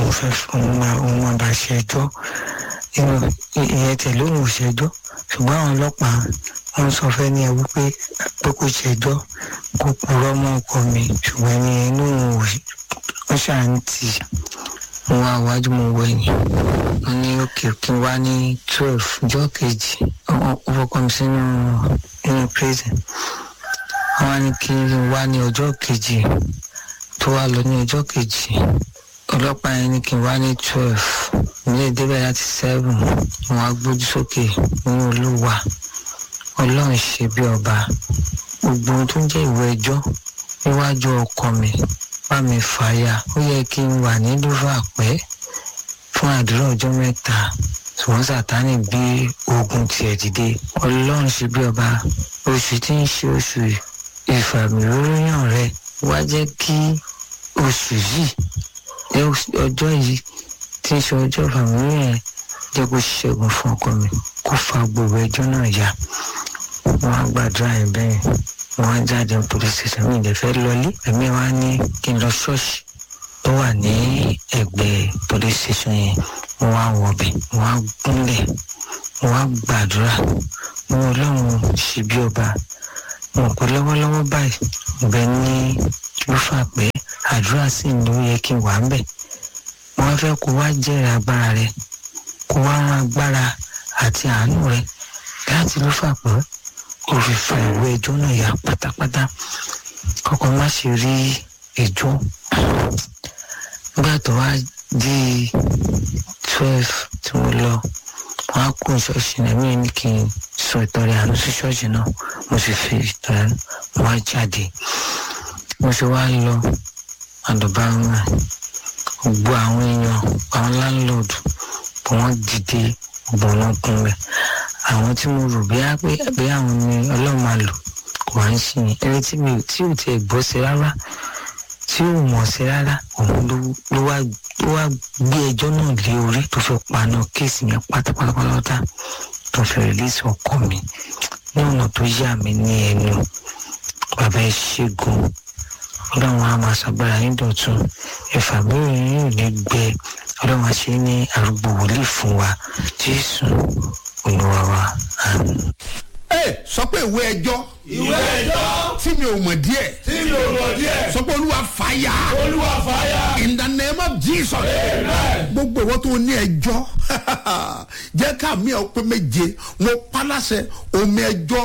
òun fẹ́ òun máa òun máa bá ṣe ẹjọ́ ìyẹn tẹ̀lé òun ò ṣẹjọ́ ṣùgbọ́n àwọn ọlọ́pàá wọ́n sọ fẹ́ ní ẹ wípé pé kò ṣẹjọ́ kó purọ́ mọ́ ọkọ mi ṣùgbọ́n ẹni inú òun ó ṣàǹtì mo wá wájú mo wọ ẹ̀yìn wọ́n ní òkè kí n wá ní twelve ọjọ́ kejì ó fọkọ mi sínú inú prison wọ́n wá ní kí n wá ní ọjọ́ kejì tó wá lọ ní ọjọ́ kejì ọlọ́pàá yẹn ní kí n wá ní twelve ilé ìdébẹ̀ láti seven wọn á gbójú sókè nínú olúwa ọlọ́run ṣe bí ọba gbogbo ohun tó ń jẹ́ ìwé ẹjọ́ níwájú ọkọ mi bá mi fàyà ó yẹ kí n wà ní lúfàpẹ́ fún àdúrà ọjọ́ mẹ́ta ṣùgbọ́n sátánì gbé ogun tiẹ̀ dìde ọlọ́run ṣe bí ọba oṣù tí ń ṣe oṣù ìfàmìlóyàn rẹ wá jẹ́ kí oṣù yìí ọjọ́ yìí tí ń ṣe ọjọ́ ìfàmìlóyàn jẹ́ kó ṣẹ́gun fún ọkọ mi kó fa gbogbo ẹjọ́ náà yá wọ́n á gbàdúrà yẹn bẹ́ẹ̀ wọ́n á jáde ní police station mi ìdẹ̀ fẹ́ lọlé ẹ̀mí wa ní kí n lọ ṣọ́ọ̀ṣì tó wà ní ẹ̀gbẹ́ police station yẹn wọ́n á wọ̀bẹ̀ wọ́n á gúnlẹ̀ wọ́n á gbàdúrà wọ́n ọlọ́run ṣe bí ọba wọn kò lọ́wọ́lọ́wọ́ báyìí bẹ́ẹ̀ ní ló fà pé àdúrà sì ń ló yẹ kí n wà ń bẹ̀ wọ́n fẹ́ kó wá jẹ́rìí agbára rẹ kó wá rán agbára àti àánú rẹ láti ló fà pé kò fi fa ìwé ẹjọ́ náà yá pátápátá kọ́kọ́ má ṣe rí ẹjọ́ nígbà tó wá di twelve tí mo lọ wọn á kó ṣọ́ọ̀ṣì náà mí ní kí n sọ ìtọ́rẹ àánú sí ṣọ́ọ̀ṣì náà mo sì fi ìtọ́rẹ àánú mo wá jáde mo ṣe wá lọ àdọ̀bá wọn gbogbo àwọn èèyàn àwọn láńlọ́ọ̀dù bí wọ́n dìde gbogbo wọn kún rẹ̀ àwọn tí mo rò bíá pé bí àwọn ni ọlọ́run máa lò kò wá ń ṣe yẹn ẹni tí mi tí ò tiẹ̀ gbọ́ sí rárá tí ò mọ̀ sí rárá òun ló wá ló wá gbé ẹjọ́ náà lé orí tó fi paná kéèsì yẹn pátápátápátá tó fi rìlíìsì ọkọ mi ní ọ̀nà tó yà mí ní ẹnu bàbá ẹ ṣẹ́gun ọlọ́run á máa ṣàgbára yín dọ̀tun ẹ̀fà mẹ́rin yóò ní gbẹ ọlọ́run á ṣe ní arúgbó wòlíì fún wa jésù olúwa wa àmín. ẹ sọ pé ìwé ẹjọ́ ìwé ẹjọ́ tí mi ò mọ̀ díẹ̀ tí mi ò mọ̀ díẹ̀ sọ pé olúwa fàyà olúwa fàyà in the name of jesus Amen. gbogbo ìwọ tó ní ẹjọ́ jẹ́ ká mi ọ̀ pé méje mo pa láṣẹ omi ẹjọ́